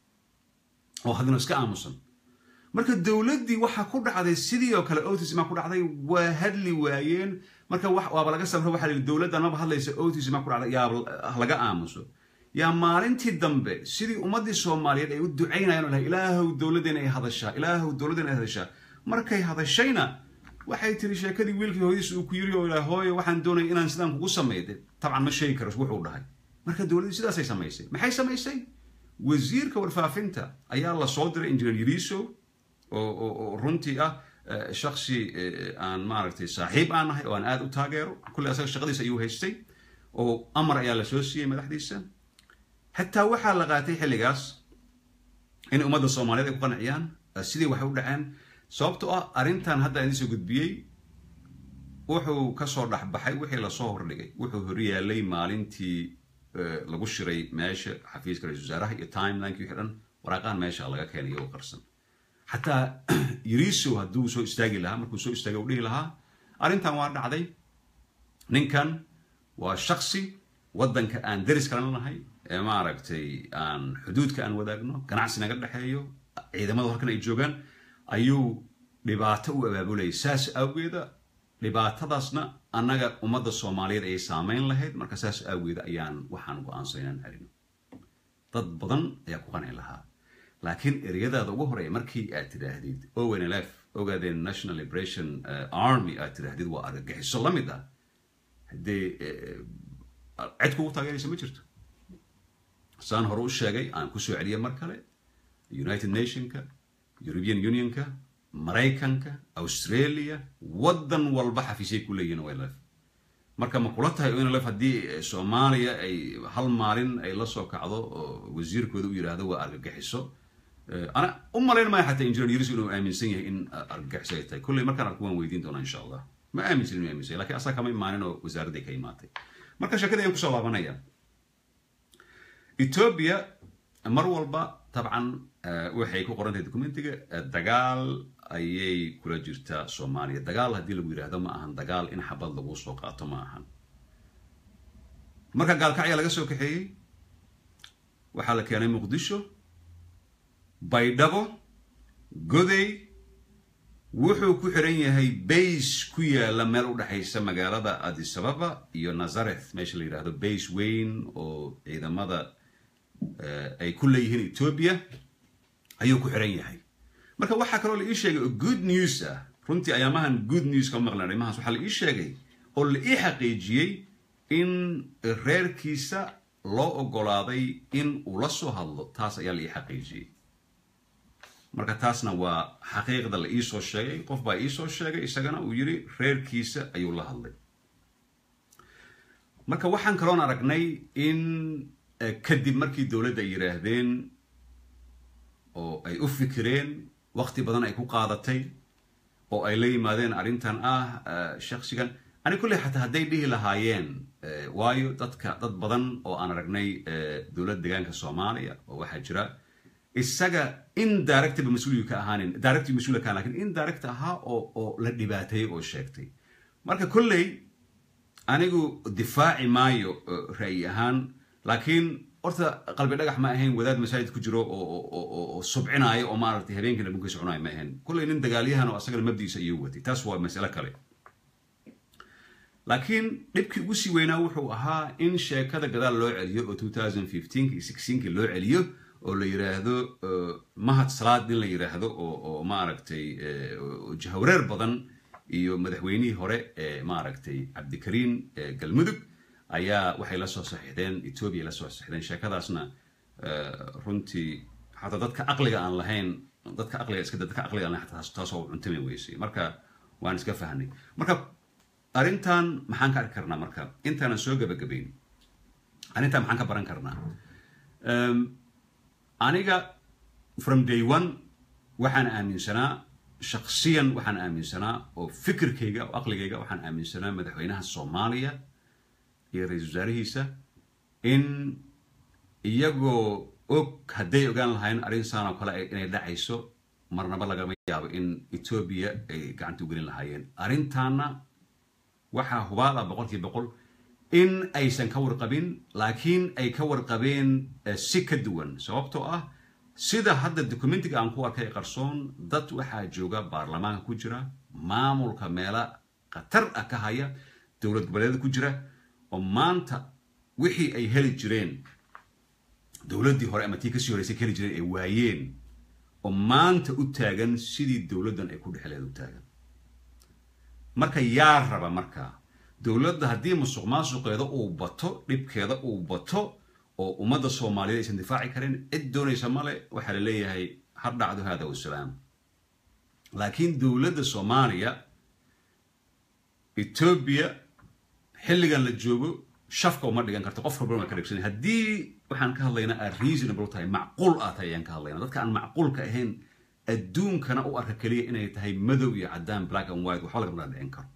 oo hadlin oo iska aamusan marka dowladdii waxaa ku dhacday sidii oo kale autisma ku dhacday waa hadli waayeen marka waaba laga sabra waxa la yidhi dowladdan maba hadlaysa autisma ku dhacday yaa laga aamuso yaa maalintii dambe sidii ummaddii soomaaliyeed ay u ducaynayaan oo lahay ilaahow dowladdeena ay hadashaa ilaahow dowladdeena ay hadashaa markay hadashayna waxay tiri sheekadii wiilkii hooyadiis uu ku yiri oo ilaah hooyo waxaan doonaya inaan sidaan kugu samayde tabcan ma sheegi karo wuxuu dhahay marka dowladdii sidaasay samaysay maxay samaysay wasiirka warfaafinta ayaa la soo diray engineer yariso oo runtii ah shaksi aan maaragtay saaxiib aan nahay oo aan aada u taageero kulley asaga shaqadiisa ayuu haystay oo amar ayaa la soo siiyey madaxdiisa xitaa waxaa la qaatay xilligaas in ummadda soomaaliyeed ay ku qanciyaan sidii waxay u dhaceen sababtoo ah arrintan hadda idiin soo gudbiyey wuxuu kasoo dhexbaxay wixii lasoo hordhigay wuxuu horyaalay maalintii lagu shiray meesha xafiiska ra-isul wasaaraha iyo timelinekii wixii dhan waraaqahan meesha laga keenay oo qarsan xataa yariso hadduu soo istaagi lahaa markuu soo istaagay u dhihi lahaa arrintan waa dhacday ninkan waa shaksi waddanka aan deris kalena nahay ee maaragtay aan xuduudka aan wadaagno ganacsi naga dhexeeyo ciidamadu halkan ay joogaan ayuu dhibaato u abaabulayay saas awgeeda dhibaatadaasna annaga ummadda soomaaliyeed ayay saameyn lahayd marka saas awgeeda ayaan waxaan go-aansan inaan arino dad badan ayaa ku qanci lahaa laakiin ereyadaada ugu horeeya markii aad tidhaahdid onlf ogaadeen national liberation army aad tidhaahdid waa argagixiso la mid ah haddee cid kugu taageeraysa ma jirto saan hore u sheegay aan kusoo celiya mar kale united nationka european unionka maraykanka australia waddan walba xafiisyay ku leeyihin onlf marka ma kula tahay onlf haddii soomaaliya ay hal maalin ay la soo kacdo oo wasiirkooda u yidhaahdo waa argagixiso ana u malayn maya xataa engineer yuris inuu aaminsan yahay in argagixiso ay tahay kulley markaan arko waan weydiin doonaa insha allah ma aaminsan inuu aaminsan yahay lakin asaga kama imaanin oo wasaaradday ka imaatay marka sheekadii ayaan kusoo laabanaya ethiopia mar walba dabcan waxay ku qoran tahay documentiga dagaal ayay kula jirtaa soomaaliya dagaal haddii lagu yidhaahdo ma ahan dagaal in xabad lagu soo qaato ma ahan marka gaalkacya laga soo kaxeeyey waxaa la keenay muqdisho baydhabo goday wuxuu ku xiran yahay base ku yaala meel u dhexaysa magaalada adisababa iyo nazareth meesha la yidhaahdo base weyn oo ciidamada ay ku leeyihiin ethiopia ayuu ku xiran yahay marka waxaa kaloo la ii sheegay oo good news ah runtii ayaamahan good news kama maqlan arrimahaas waxaa la ii sheegay oo la ii xaqiijiyey in reerkiisa loo ogolaaday in uu la soo hadlo taas ayaa la ii xaqiijiyey marka taasna waa xaqiiqda la iisoo sheegay qof baa iisoo sheegay isagana uu yidhi reerkiisa ayuu la hadlay marka waxaan kaloon aragnay in kadib markii dowladda ay yidhaahdeen oo ay u fikireen waqti badan ay ku qaadatay oo ay la yimaadeen arrintan ah shaksigan ani kulley xataa hadday dhihi lahaayeen waayo dadka dad badan oo aan aragnay dowladda deegaanka soomaaliya oo waxaa jira isaga indirectba mas-uuliyu ka ahaanin directly mas-uula ka lakin indirect ahaa oo oo la dhibaateeyey oo sheegtay marka kolley anigu difaaci maayo ra'yi ahaan laakiin horta qalbi dhagax ma ahayn wadaad masaajid ku jiro oo subcinaayo oo maaragtay habeenkiina dhunkiisa cunayo ma ahayn kolley nin dagaalyahan oo asagana mabdiisa ayuu watay taas waa masale kale laakiin dhibkii ugu sii weynaa wuxuu ahaa in sheekada gadaal loo celiyo oo 2015 iyo 16 loo celiyo oo la yiraahdo mahad salaad in la yiraahdo oo oo maaragtay jahwareer badan iyo madaxweynihii hore ee maaragtay cabdikariin galmudug ayaa waxay la soo saxiixdeen etoobiya la soo saxiixdeen sheekadaasna runtii xataa dadka aqliga aan lahayn dadka aqliga iska dadka aqliga aan lahayn xataa taas oo cuntami weysay marka waan iska fahnay marka arrintan maxaan ka arki karnaa marka intaanan soo gabagabayn arrintan maxaan ka baran karnaa aniga from day one waxaan aaminsanaa shaksiyan waxaan aaminsanaa oo fikirkayga oo aqligayga waxaan aaminsanaa madaxweynaha soomaaliya iyo ra-iisul wasaarihiisa in iyagoo og hadday ogaan lahayn arrin saan oo kale inay dhacayso marnaba lagama yaabo in etoobiya ay gacanta u gelin lahaayeen arrintaana waxaa hubaal ah boqolkiiba boqol in aysan ka warqabin laakiin ay ka warqabeen si ka duwan sababtoo ah sida hadda documentiga aan ku arkay qarsoon dad waxaa jooga baarlamaanka ku jira maamulka meela khatar ah ka haya dowlad goboleedyada ku jira oo maanta wixii ay heli jireen dowladdii hore ama tii kasii horeysay ka heli jireen ay waayeen oo maanta u taagan sidii dowladdan ay ku dhexleed u taagan marka yaa raba markaa dowladda haddii musuq maasuqeeda uu bato dhibkeeda uu bato oo ummadda soomaaliyeed aysan difaaci karin cid doonaysa male waxaa la leeyahay har dhacdo hada wasalaam laakiin dowladda soomaaliya etoobiya xilligan la joogo shafka uma dhigan karto qof walbana waa ka dhegsan haddii waxaan ka hadlaynaa aad reasonable tahay macquul ah tahay ayaan ka hadlaynaa dadka aan macquulka ahayn adduunkana u arka keliya inay tahay madow iyo caddaan black and white waxba lagama dhicin karo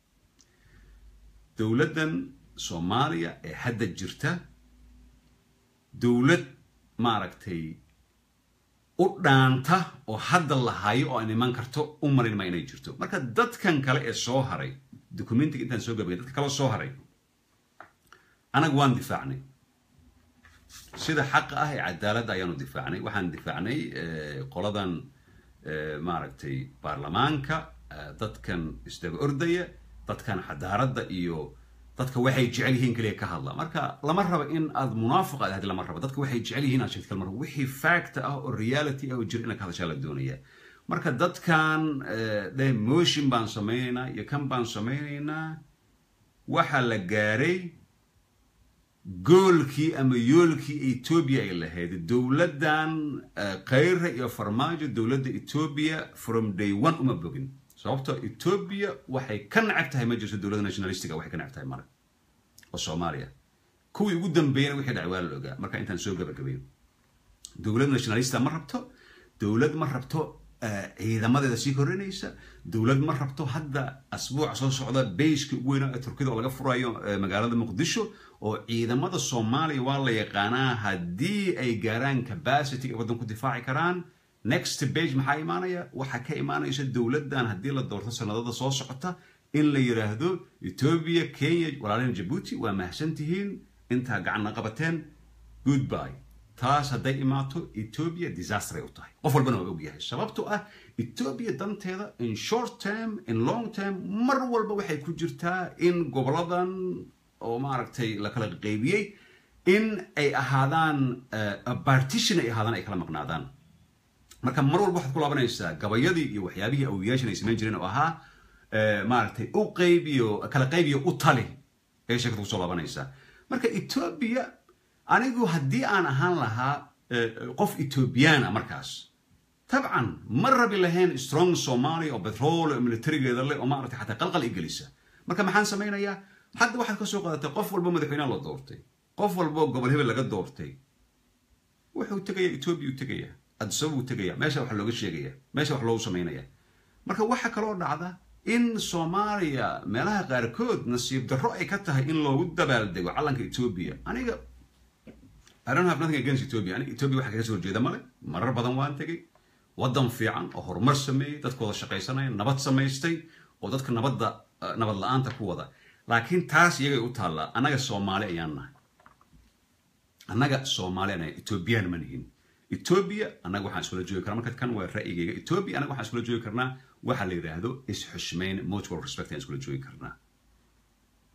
dowladdan soomaaliya ee hadda jirta dowlad maaragtay u dhaanta oo hadda la hayo oo aan iman karto u marin ma inay jirto marka dadkan kale ee soo haray documentiga intaan soo gabagay dadka kale soo haray anaga waan difaacnay sida xaqa ah ee cadaaladda ayaanu difaacnay waxaan difaacnay qoladan maaragtay baarlamaanka dadkan isdaba ordaya dadkan xadaaradda iyo dadka waxay jecel yihiin keliya ka hadla marka lama rabo in aad munaafiq aad lama rabo dadka waxay jecel yihiin aad sheegto kalmar wixii fact ah oo reality ah oo jira inaad ka hadashaa la doonaya marka dadkan dheh motion baan samaynaynaa iyo kan baan samaynaynaa waxaa la gaaray goolkii ama yoolkii etoobiya ay lahayd dowladdan khayra iyo farmaajo dowladda etoobiya from day one uma bogin sababtoo etoobiya waxay ka nacab tahay ma jirto dowladda nationalistiga waxay ka nacab tahay male oo soomaaliya kuwii ugu dambeeyana wixii dhacay waa la ogaa marka intaan soo gabagabayo dowlad nationalista ma rabto dowlad ma rabto ciidamadeeda sii korinaysa dowlad ma rabto hadda asbuuca soo socda bayska ugu weynaa ee turkida oo laga furayo magaalada muqdisho oo ciidamada soomaaliya waa la yaqaanaa haddii ay gaaraan capacity ay waddan ku difaaci karaan next page maxaa imaanaya waxaa ka imaanaysa dowladdan haddii la doorto sanadada soo socota in la yidhaahdo etoobiya kenya walaalina jabuuti waa mahadsan tihiin intaa gacanna qabateen goodby taas hadday imaato etoobiya disastray u tahay qof walbana waa ogyahay sababto ah etoobiya danteeda in short term in long term mar walba waxay ku jirtaa in goboladan oo maaragtay la kala qaybiyey in ay ahaadaan partition ay ahaadaan ay kala maqnaadaan marka mar walba waxaad ku laabanaysaa gabayadii iyo waxyaabihii awiyaashan ay samayn jireen oo ahaa maaragtay u qaybiyo kala qaybiyo u tali ee sheekada kusoo laabanaysaa marka etoobiya anigu haddii aan ahaan lahaa qof ethoobiyaana markaas tabcan ma rabi lahayn strong somalia oo betrol oo militarigeeda leh oo maaragtay xataa qalqal i gelisa marka maxaan samaynayaa hadda waxaad ka soo qaadatay qof walbo madaxweynaha la doortay qof walbo gobol hebel laga doortay wuxuu tegaya etoobiya u tegaya adisaba uu tegaya meesha wax looga sheegaya meesha wax loogu samaynaya marka waxaa kaloo dhacda in soomaaliya meelaha qaarkood nasiib darro ay ka tahay in loogu dabaaldego calanka etoobiya aniga I don't have nothing against Ethiopia. Aniga Ethiopia waxa kaga soo horjeeda male marar badan waan tegay waddan fiican oo horumar sameeyey dadkooda shaqaysanaya nabad samaystay oo dadka nabadda nabad la-aanta ku wada laakiin taas iyagay u taallaa annaga soomaali ayaan nahay annaga soomaali anahay ethoobiyan ma nihin ethiopia annaga waxaan iskula joogi karnaa marka kan waa ra'yigayga ethiopia annaga waxaan iskula joogi karnaa waxa la yidhaahdo is-xushmayn mutual respect ayaan iskula joogi karnaa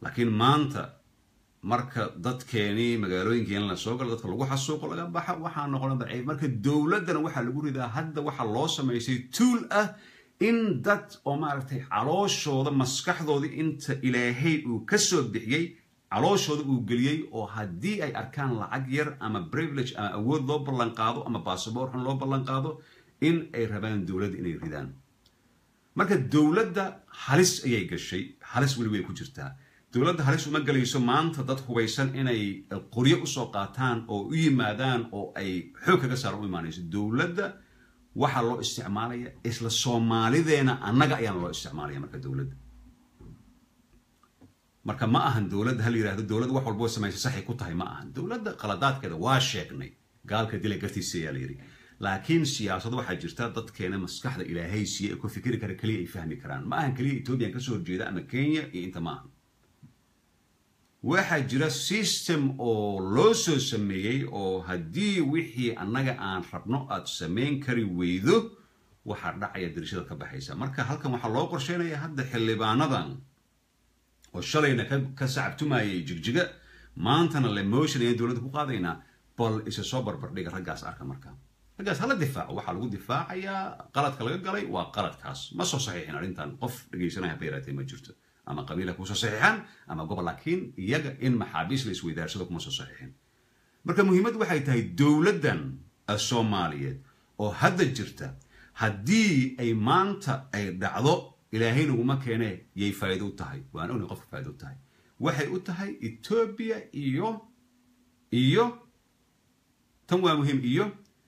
laakiin maanta marka dadkeenii magaalooyinkeena la soo galo dadka lagu xasuuqo laga baxa waxaa noqona daciif marka dowladdana waxaa lagu ridaa hadda waxaa loo samaysay tuul ah in dad oo maaragtay calooshooda maskaxdooda inta ilaahay uu ka soo bixiyey calooshooda uu geliyey oo haddii ay arkaan lacag yar ama privilege ama awood loo ballan qaado ama basaboor xun loo ballan qaado in ay rabaan dowladda inay ridaan marka dowladda halis ayay gashay halis weli way ku jirtaa dowladda halis uma gelayso maanta dad hubaysan inay qoryo usoo qaataan oo u yimaadaan oo ay xoog kaga saaran u imaanayso dowladda waxaa loo isticmaalaya isla soomaalideena annaga ayaana loo isticmaalaya marka dowladda marka ma ahan dowladda hal yidhahdo dowladda wax walboo samaysa saxay ku tahay ma ahan dowladda qaladaadkeeda waa sheegnay gaalka dila gartiisa ayaa la yidhi laakiin siyaasad waxaa jirta dadkeena maskaxda ilaahay siiye ee ku fikiri kara keliya ay fahmi karaan ma ahan keliya ethoobiyan kasoo horjeeda ama kenya iyo inta ma ahan waxaa jira system oo loo soo sameeyey oo haddii wixii annaga aan rabno aad samayn kari weydo waxaa dhacaya dirishada ka baxaysa marka halkan waxaa loo qorsheynaya hadda xildhibaanadan oo shalayna ka sacabtumayay jigjiga maantana le motion ayaan dowladda ku qaadaynaa bal isa soo barbardhiga raggaas arka marka raggaas hala difaaco waxaa lagu difaacayaa qaladka laga galay waa qaladkaas ma soo saxiixin arrintan qof dhegaysanaya haba yaraatee ma jirto ama qabiila kusoo saxiixan ama gobol laakiin iyaga in maxaabiis la isweydaarsado kuma soo saxiixin marka muhiimaddu waxay tahay dowladdan soomaaliyeed oo hadda jirta haddii ay maanta ay dhacdo ilaahay naguma keene yay faa'iido u tahay waan ognay qofka faa'ido u tahay waxay u tahay etoobiya iyo iyo tan waa muhiim iyo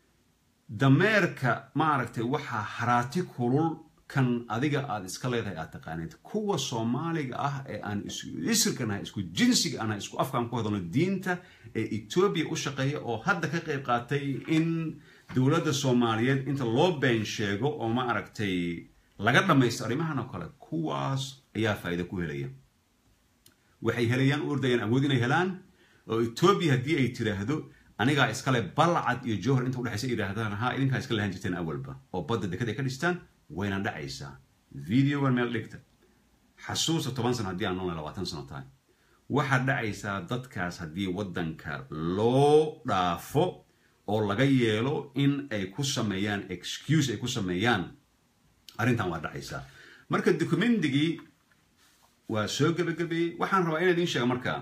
dameerka maaragtay waxaa haraati kulul kan adiga aad iska leedahay aad taqaanid kuwa soomaaliga ah ee aan isirka nahay isku jinsiga anahay isku afkaan ku hadalno diinta ee etoobiya u shaqeeya oo hadda ka qayb qaatay in dowladda soomaaliyeed inta loo been sheego oo ma aragtay laga dhammaysto arrimahan oo kale kuwaas ayaa faa'iida ku helaya waxay helayaan u ordayaan awood inay helaan oo etoobiya haddii ay tiraahdo anigaa iskale balcad iyo jowhar inta udhexaysa yidhaahdaan ha idinkaa iska lahan jirteen awalba oo badda dekad ay ka dhistaan wayna dhacaysaa videogan meel dhigta xasuusta toban sano haddii aan noolnay labaatan sano tahay waxaad dhacaysaa dadkaas haddii waddanka loo dhaafo oo laga yeelo in ay ku sameeyaan excuse ay ku sameeyaan arrintan waa dhacaysaa marka documentigii waa soo gebagabeeyey waxaan rabaa inaan idiin sheega markaa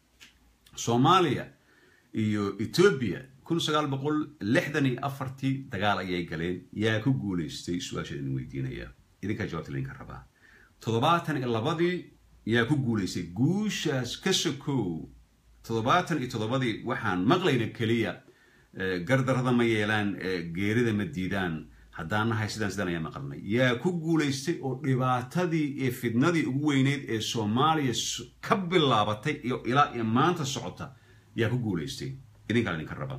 soomaaliya iyo etoobiya kun sagaal boqol lixdan iyo afartii dagaal ayay galeen yaa ku guulaystay su-aasha idin weydiinaya idinkaa jawaabta laydinka rabaa toddobaatan iyo labadii yaa ku guulaystay guushaas ka sokow toddobaatan iyo toddobadii waxaan maqlayna keliya gardarada ma yeelaan geerida ma diidaan haddaan nahay sidaan sidaan ayaa maqalnay yaa ku guulaystay oo dhibaatadii iyo fidnadii ugu weyneyd ee soomaaliya ka bilaabatay iyo ilaa iyo maanta socota yaa ku guulaystay idinkaa idinka raba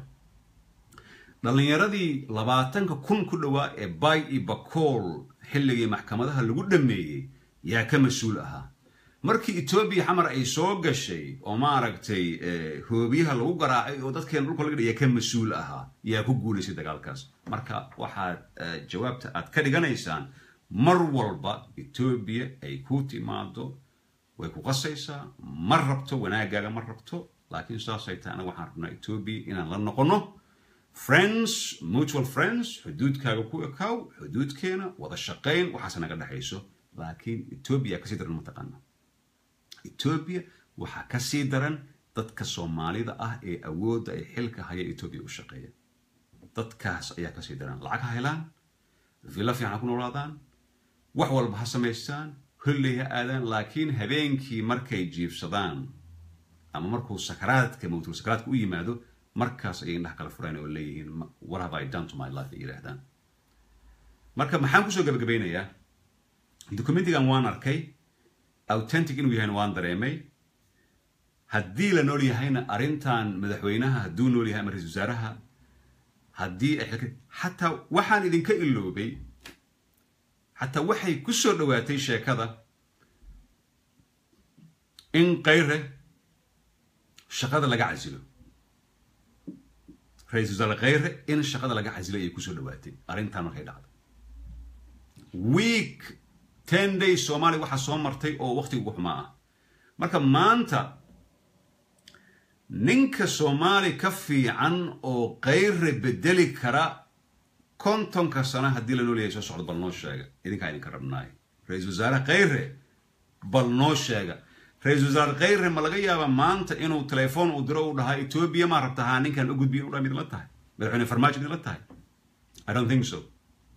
dhallinyaradii labaatanka kun ku dhowaa ee bay iyo bakool xilligii maxkamadaha lagu dhameeyey yaa ka mas-uul ahaa markii etoobiya xamar ay soo gashay oo maaragtay hoobiyaha lagu garaacay oo dadkeena dhulka laga dhaya ka mas-uul ahaa yaa ku guulaysay dagaalkaas marka waxaad jawaabta aad ka dhiganaysaan mar walba etoobiya ay ku timaado way ku qasaysaa ma rabto wanaagaaga ma rabto laakiin saasay tahay anaga waxaan rabnaa etoobiya inaan la noqono friends mutual friends xuduudkaaga ku ekaaw xuduudkeena wada shaqayn waxaase naga dhexayso laakiin etoobiya kasii daran mataqaana etoobiya waxaa kasii daran dadka soomaalida ah ee awoodda ay xilka haya etoobiya u shaqeeya dadkaas ayaa kasii daran lacag ha helaan villa fiican ha ku noolaadaan wax walba ha samaystaan holley ha aadaan laakiin habeenkii markay jiibsadaan ama markuu sakaraadka mawtul sakaraadka u yimaado markaas ayay indhaha kala fureen oo leeyihiin what have I done to my life ay yidhaahdaan marka maxaan kusoo gabagabeynayaa documentigan waan arkay authentic inuu yahayna waan dareemay haddii la nool yahayna arrintan madaxweynaha hadduu nool yahay ama ra-isul wasaaraha haddii ay xilka xataa waxaan idinka iloobay xataa waxay ku soo dhowaatay sheekada in kayre shaqada laga casilo ra-isul wasaare khayre in shaqada laga casilo ayay kusoo dhowaatay arrintan markay dhacdo week ten days soomaaliya waxaa soo martay oo waqtiga ugu xumaa ah marka maanta ninka soomaali ka fiican oo kayre bedeli kara kontonka sano haddii la noolyahay soo socdo bal noo sheega idinkaa idinka rabnaay ra-iisul wasaare khayre bal noo sheega ra-iisul wasaare khayre ma laga yaaba maanta inuu telefoon uu diro uu dhahaa etoobiya maa rabta haa ninkan u gudbiya u dhaa midla tahay madaxweyne farmaajo midla tahay i don't think so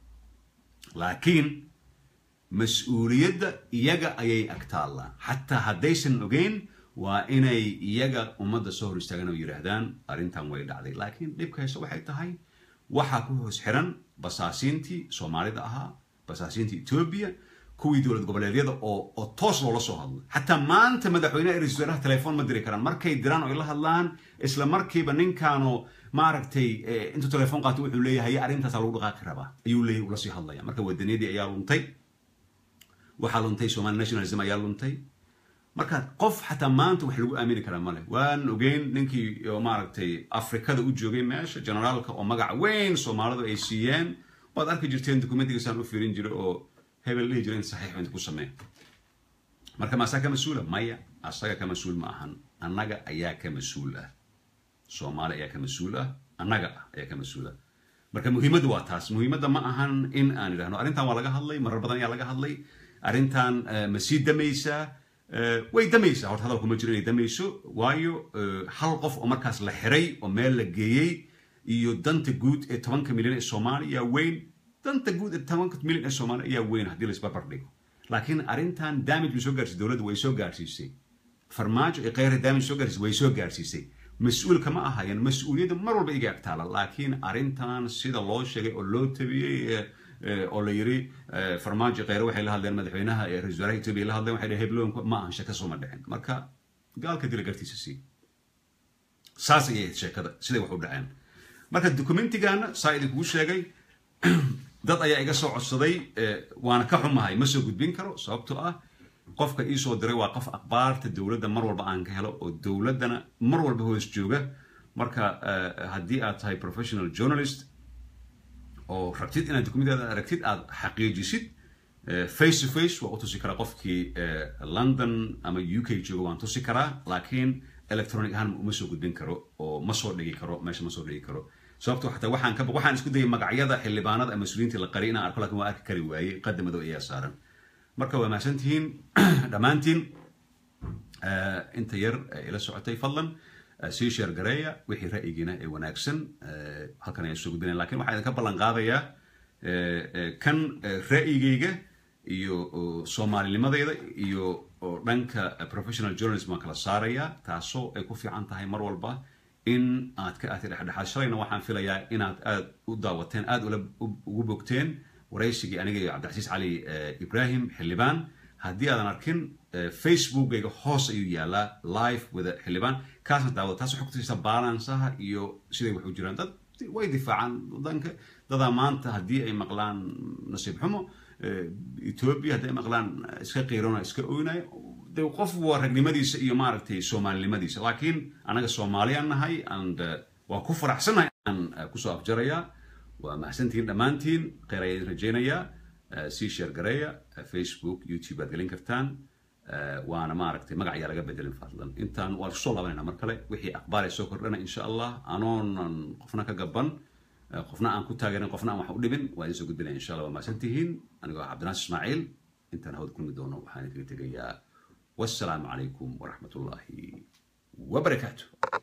laakiin mas-uuliyadda iyaga ayay agtaallaan xataa haddaysan ogeyn waa inay iyaga ummadda soo hor istaagaan oo yidhaahdaan arrintan way dhacday laakiin dhibka hayse waxay tahay waxaa ku hoos xiran basaasiintii soomaalida ahaa basaasiintii etoobiya kuwii dowlad goboleedyada oo oo toos loola soo hadlo xataa maanta madaxweyneha iyo ra-isul wasaaraha telefoon ma diri karaan markay diraan oo ay la hadlaan isla markiiba ninkaanoo maaragtay intuu telefoon qaato wuxuu leeyahay arrintaasaa lagu dhaqaaqi rabaa ayuu leeyahay ula sii hadlaya marka wadaniyadii ayaa luntay waxaa luntay somali nationalism ayaa luntay marka qof xataa maanta wax lagu aamini karaa male waan ogeyn ninkii maaragtay afrikada u joogay meesha generaalka oo magac weyn soomaalidu ay siiyeen waad arki jirteen documentigiisaan u fiirin jiray oo hebel dhihi jiray in saxiix inta ku sameey marka ma asaga ka mas-uula maya asaga ka mas-uul ma ahan annaga ayaa ka mas-uul ah soomaali ayaa ka mas-uul ah annaga ah ayaa ka mas-uul ah marka muhiimaddu waa taas muhiimadda ma ahan in aan idhahno arrintan waa laga hadlay marar badan ayaa laga hadlay arrintan ma sii damaysaa way damaysaa horta hadalku ma jiro inay damayso waayo hal qof oo markaas la xiray oo meel la geeyey iyo danta guud ee tobanka milyan ee soomaaliya ayaa weyn danta guud ee tobanka milyan ee soomaaliya ayaa weyn haddii la isbarbar dhigo laakiin arrintan damage bay soo gaarsiisay dowladda way soo gaarsiisay farmaajo ee kheyra damage soo gaarsiisay way soo gaarsiisay mas-uulka ma ahayan mas-uuliyadda mar walba iga agtaala laakiin arrintan sida loo sheegay oo loo tabiyey oo la yiri farmaajo kheyre waxay la hadleen madaxweynaha ee ra-isul wasaaraha etoobiya la hadleen waxay dhaheen hebloonku ma ahan shaka sooma dhicin marka gaalka dila gartiisa sii saas ayay sheekada siday wax u dhaceen marka documentigaana saa idinkugu sheegay dad ayaa iga soo codsaday waana ka xumahay ma soo gudbin karo sababtoo ah qofka iisoo diray waa qof akhbaarta dowladda mar walba aan ka helo oo dowladdana mar walba hoos jooga marka haddii aad tahay professional journalist oo rabtid inaad documentada aragtid aad xaqiijisid face to face waa u tusi karaa qofkii london ama u k jooga waan tusi karaa laakiin electronic ahaan uma soo gudbin karo oo ma soo dhigi karo meesha ma soo dhigi karo sababto xataa waxaan ka waxaan isku dayay magacyada xildhibaanada ama mas-uuliyiinta la qari inaan arko laakiin waa arki kari waayey qadda madow ayaa saaran marka waa mahadsan tihiin dhammaantiin inta yar ila socotay fadlan sii sheer gareeya wixii ra'yigiina ee wanaagsan halkan ayaan soo gudbinaya lakin waxaan idinka ballan qaadayaa kan ra'yigayga iyo soomaalinimadayda iyo dhanka professional journalism waan kala saarayaa taasoo ay ku fiican tahay mar walba in aad ka aatay dhexdhexaad shalayna waxaan filayaa inaad aad u daawateen aad ugu bogteen waraysigii aniga iyo cabdilcasiis cali ibrahim xildhibaan haddii aadan arkin facebookgayga hoos ayuu yaalaa live wada xildhibaan kaasna daawada taas waxay kutusaysaa balansaha iyo siday wax u jiraan dad way difaacaan wadanka dadaa maanta haddii ay maqlaan nasiib xumo ethiopia hadday maqlaan iska qiirona iska oynayo de qof waa ragnimadiisa iyo maaragtay soomaalinimadiisa laakiin anaga soomaaliyaan nahay and waa ku faraxsannahay aan kusoo afjarayaa waa mahadsantihiin dhammaantiin kheyr ayaa idin rajaynayaa sii sheer gareeya facebook youtube aad gelin kartaan waana maaragtay magac ayaa laga bedelin fadlan intaan waan kusoo laabanayna mar kale wixii akhbaar ay soo kordhana insha allah anoonan qofna ka gaban qofna aan ku taageerin qofna aan wax u dhibin waa idin soo gudbinaya insha allah waa mahadsantihiin anigoo cabdinaas ismaaciil intaan hawad kulmi doono waxaan idinkaga tegayaa والسلام عليكم ورحمة الله وبركاته